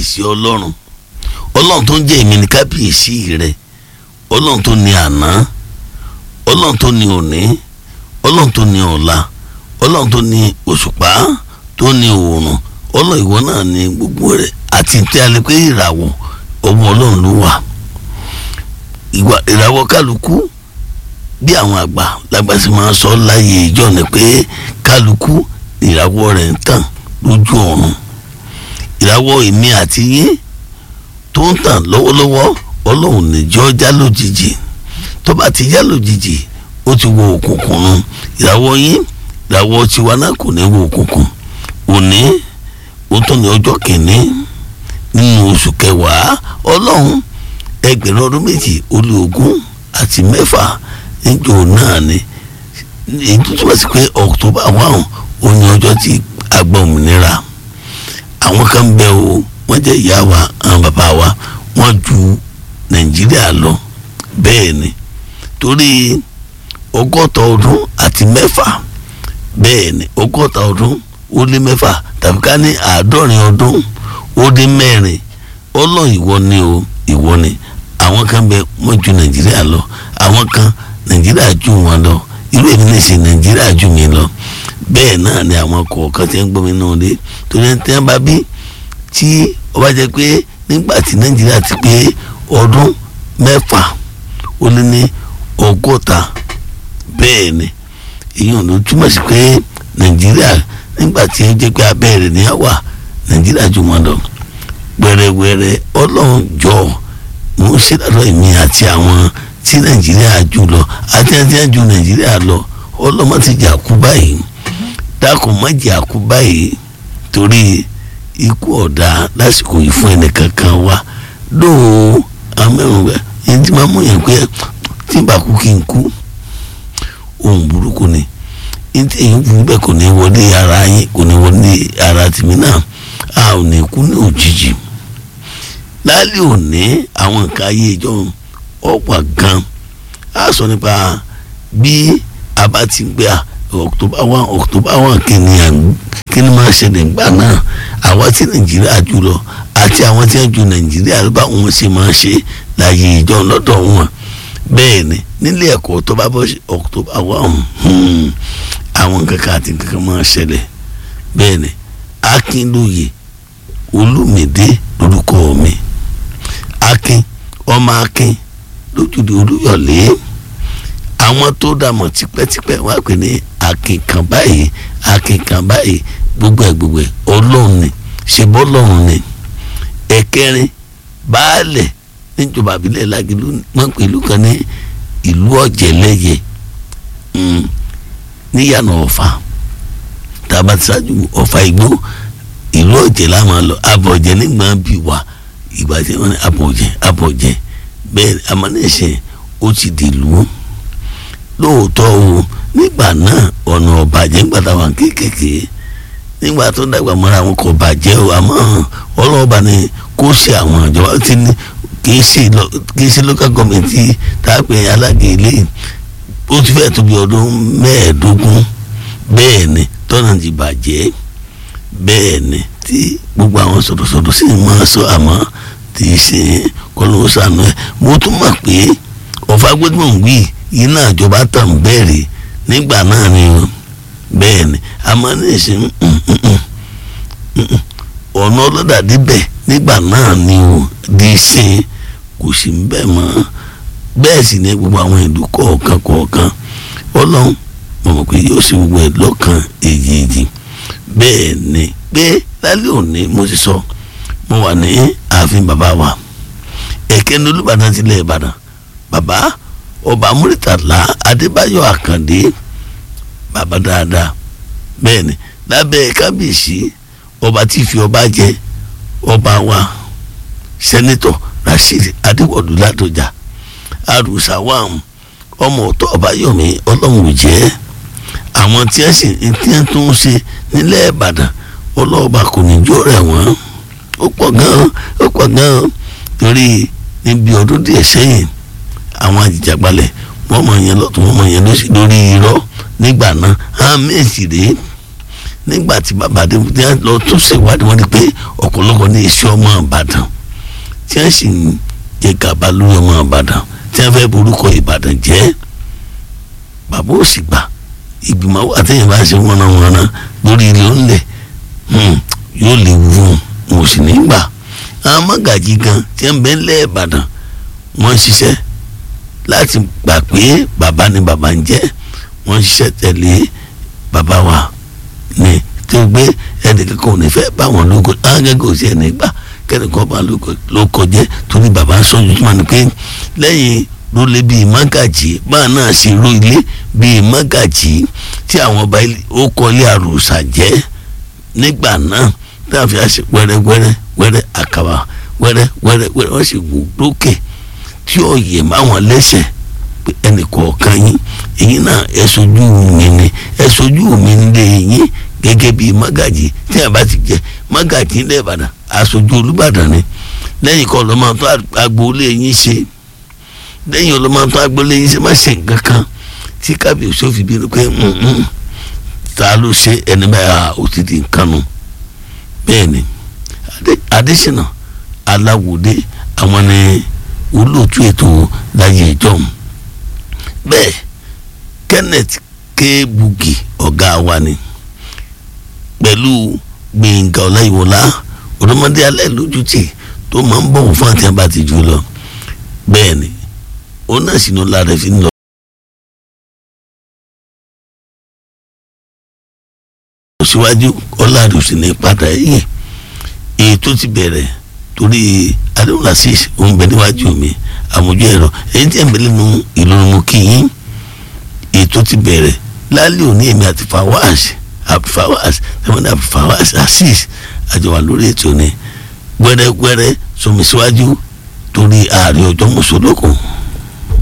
kábíyèsí ọlọ́run ọlọ́run tó ń jẹ́ èmi ní kábíyèsí rẹ ọlọ́run tó ní àná ọlọ́run tó ní òní ọlọ́run tó ní ọ̀la ọlọ́run tó ní òṣùpá tó ní òòrùn ọlọ́run ìwọ náà ní gbogbo rẹ̀ àti tí a lè pé ìràwọ̀ ọmọ ọlọ́run ló wà ìràwọ̀ kálukú bí àwọn àgbà lágbàsí máa ń sọ láyé ìjọ ni pé kálukú ìràwọ̀ rẹ̀ ń tàn lójú ọ̀run ìràwọ̀ èmi àti yín tó ń tàn lọ́wọ́lọ́wọ́ ọlọ́run níjọ́ já lójijì tó bá ti já lójijì ó ti wọ òkùnkùn nu ìràwọ̀ yín ìràwọ̀ tiwa náà kò ní wọ òkùnkùn òní ó tún ní ọjọ́ kìíní nínú oṣù kẹwàá ọlọ́run ẹgbẹ̀rún ọdún méjì ó lé ogún àti mẹ́fà níjọ́ náà ni èyí tó túmọ̀ sí pé October one ó ní ọjọ́ tí a gba òmìnira àwọn kan bẹ o wọ́n jẹ́ ìyá wa àwọn bàbá wa wọ́n ju Nàìjíríà lọ bẹ́ẹ̀ ni torí ọgọ́ta ọdún àti mẹ́fà bẹ́ẹ̀ ni ọgọ́ta ọdún ó lé mẹ́fà tàbí ká ní àádọ́rin ọdún ó dín mẹ́rin ọlọ́run ìwọ ni o ìwọ ni àwọn kan bẹ wọ́n ju Nàìjíríà lọ àwọn kan Nàìjíríà ju wọn lọ irú èmi ní ṣe Nàìjíríà ju mi lọ bẹ́ẹ̀ náà ni àwọn kọ̀ọ̀kan tí ń gbọ́ mi náà dé torí ẹni tí wọ́n bá bí tí ó bá jẹ́ pé nígbà tí Nàìjíríà ti pé ọdún mẹ́fà ó lé ní ọgọ́ta bẹ́ẹ̀ ni èyí ò ní túmọ̀ sí pé Nàìjíríà nígbà tí ó jẹ́ pé abẹ́rẹ́ ni á wà Nàìjíríà ju wọn lọ wẹ́rẹ́wẹ́rẹ́ Ọlọ́run jọ mo ń ṣèdájọ́ èmi àti àwọn tí Nàìjíríà jù lọ àti àti àjù Nàìjíríà lọ ọlọ́mọ ti jà kú báyìí dákun má jà kú báyìí torí ikú ọ̀dà lásìkò yìí fún ẹnìkankan wa lóò amẹ́rùn rẹ̀ yẹn tí máa mú yẹn pé tí n bá kú kí n kú ohun burúkú ni yẹn tí èyí fún bẹ́ẹ̀ kò ní wọlé ara yín kò ní wọlé ara tèmi náà a ò ní kú ní òjijì lálẹ́ òní àwọn nǹkan ayé ìjọ ọ̀pọ̀ gan a sọ nípa bí a bá ti gbé a October one October one kìíní kìíní máa ṣẹlẹ̀ gbà náà àwa tí Nàìjíríà jù lọ àti àwọn tí wọ́n ju Nàìjíríà ló bá wọn ṣe máa ṣe láàyè ìjọ lọ́dọ̀ wọn bẹ́ẹ̀ ni nílé ẹ̀kọ́ tó bá bọ́ October one àwọn kankan àti kankan máa ṣẹlẹ̀ bẹ́ẹ̀ ni Akínlóye Olúmídé lórúkọ mi Akin ọmọ Akin lójúde Olúyọ̀lé àwọn tó dàmọ̀ tipẹ́tipẹ́ wá pè ní akínkan báyìí akínkan báyìí gbogbo ẹ̀ gbogbo ẹ̀ ọlọ́run ni ṣe bọ́lọ́run ni ẹ̀kẹrin baálẹ̀ níjọba àbílẹ̀ Lágìlú wọ́n pè ìlú kan ní ìlú ọ̀jẹ̀lẹ́yẹ níyànà ọ̀fà tàbá ti ṣáájú ọ̀fà igbó ìlú ọ̀jẹ̀ la máa lọ abọ̀jẹ̀ nígbà bí wà ìgbà tí wọ́n ní abọ̀jẹ̀ abọ̀jẹ̀ bẹ́ẹ̀ amánẹ́sẹ̀ ó ti dìlú lóòótọ́ o nígbà náà ọ̀nà ọ̀bàjẹ́ nígbà táwọn kéékèèké nígbà tó dàgbà mọ́ra àwọn kò bàjẹ́ o àmọ́ ọlọ́ọ̀bà ni kó ṣe àwọn ìjọba tí ní kì í ṣe local government tí táàpẹ̀ alága ilé ó ti fẹ́ tóbi ọdún mẹ́ẹ̀ẹ́dógún bẹ́ẹ̀ ni tọ́nà ti bàjẹ́ bẹ́ẹ̀ ni tí gbogbo àwọn sọ̀rọ̀sọ̀rọ̀ sì máa sọ àmọ́ tí í ṣe kọ́lọ́wọ́ sànú ẹ̀ mo tún mọ̀ pé ọ̀fà gbẹ́dùn wí iná ìjọba tàn bẹ́ẹ̀rẹ̀ nígbà náà ni o bẹ́ẹ̀ ni a máa ní ìsìn ọ̀nà ọlọ́dà díbẹ̀ nígbà náà ni o di sin kò sí bẹ́ẹ̀ mọ́ bẹ́ẹ̀ sì ni gbogbo àwọn ìlú kọ̀ọ̀kan kọ̀ọ̀kan ọlọ́run mo mọ̀ pé yóò ṣe gbogbo ẹ̀ lọ́kàn èjèèjì bẹ́ẹ̀ ni pé lálẹ́ òní mo ti sọ mo wà ní ààfin bàbá wa ẹ̀kẹ́ ní Olúbàdàn tilẹ̀ Ìbàdàn bàbá ọba Múrítàlá Adébáyọ̀ Àkàndé bàbá dáadáa bẹ́ẹ̀ ni lábẹ́ kábíyèsí ọba tí fi ọba jẹ ọba wa sẹ́nitọ̀ Rasheed Adéwọ̀lú Ládọjà àrùsà wàm ọmọ ọ̀tọ̀ ọbáyọ̀mí ọlọ́run ò jẹ́ àwọn tí ẹ sì tí ẹ tún ń ṣe nílẹ̀ Ìbàdàn ọlọ́ọ̀bà kò ní jó rẹ̀ wọ́n ó pọ̀ gan-an ó pọ̀ gan-an torí níbi ọdún díẹ̀ sẹ́yìn àwọn àjìjàgbalẹ̀ wọ́n mọ̀ yẹn lọ́tún wọ́n mọ̀ yẹn lọ́sí lórí irọ́ nígbà náà àmì èsì rèé nígbà tí bàbá dé tí wọ́n lọ tún ṣèwádìí wọ́n rí pé ọ̀pọ̀lọpọ̀ ní iṣẹ́ ọmọ Ìbàdàn tí wọ́n sì ń jẹ gàba lórí ọmọ Ìbàdàn tí wọ́n fẹ́ borúkọ Ìbàdàn jẹ́ bàbá ò sì gbà ìgbìmọ̀ àtẹ̀yìn bá ṣe wọ́n náà wọ́n náà lórí ilé onílẹ̀ yóò lè wù ú mo sì ní gbà àwọn mọ́gàjì gan tí wọ́n bẹ lẹ́ Ìbàdàn wọ́n ṣiṣẹ́ láti gbà pé bàbá ni bàbá ń jẹ́ wọ́n ṣiṣẹ́ tẹ̀lé bàbá wa ni tí ó gbé ẹnìkan kò ní fẹ́ bá wọn lóko ángẹ́gẹ́ òsì ẹni gbà kẹ́nìkan bá lóko jẹ́ torí bàbá ń sọ́jú tó máa ní pé lẹ́yìn ló lé bíi mọ́gàjì báà náà ṣe ró ilé bíi mọ́gàjì tí àwọn ọba ó kọ́lé àròsà jẹ́ nígbà náà tí a fi àṣẹ wẹ́rẹ́wẹ́rẹ́ wẹ́rẹ́ àkàbà wẹ́rẹ́ wẹ́rẹ́ wẹ́rẹ́ wọ́n sì wù lókè tí ó yẹ máwọn lẹ́sẹ̀ pé ẹnì kọ̀ọ̀kan yín èyí náà ẹ sojú mi ni ẹ sojú mi nílé yín gẹ́gẹ́ bíi mọ́gàjì tí a bá ti jẹ mọ́gàjì ilẹ̀ ìbàdàn aṣojú olùbàdàn ni lẹ́yìn kan ló máa tó agboolé yín ṣe lẹ́yìn ló máa tó agboolé yín ṣe má ṣe nǹkan kan tí kábíyèsí ò fi bínú pé ta ló ṣe ẹni báyà ó ti di nǹkan nu bẹ́ẹ̀ ni adésínà aláwòdé àwọn ni olóòtú ètò láyé ìjọm bẹ́ẹ̀ kenneth k bugi ọ̀gá wa ni pẹ̀lú gbẹ̀ngà ọláyíwọlá ọ̀dọ́mọdé alẹ́ lójútì tó máa ń bọ̀wọ̀ fún àti abá ti jù lọ bẹ́ẹ̀ ni ó náà sì ní ọlá rẹ̀ fi ń lọ. síwájú ọlá rẹ̀ ò sì ní padà yìí èyí tó ti bẹ̀rẹ̀ torí adéwòlá sí òun bẹ níwájú mi àmójú ẹ̀rọ ẹ̀yìn tí ẹ̀ ń bẹ lẹ́nu ìlọrin mu kí yín ètò ti bẹ̀rẹ̀ lálẹ́ òní èmi àti fawaz fawaz tẹ̀wọ́n àti fawaz asis àjọwà lórí ètò ni gbẹ́rẹ́gbẹ́rẹ́ sọmi síwájú torí ààrẹ ọjọ́ mùsùlùkùn.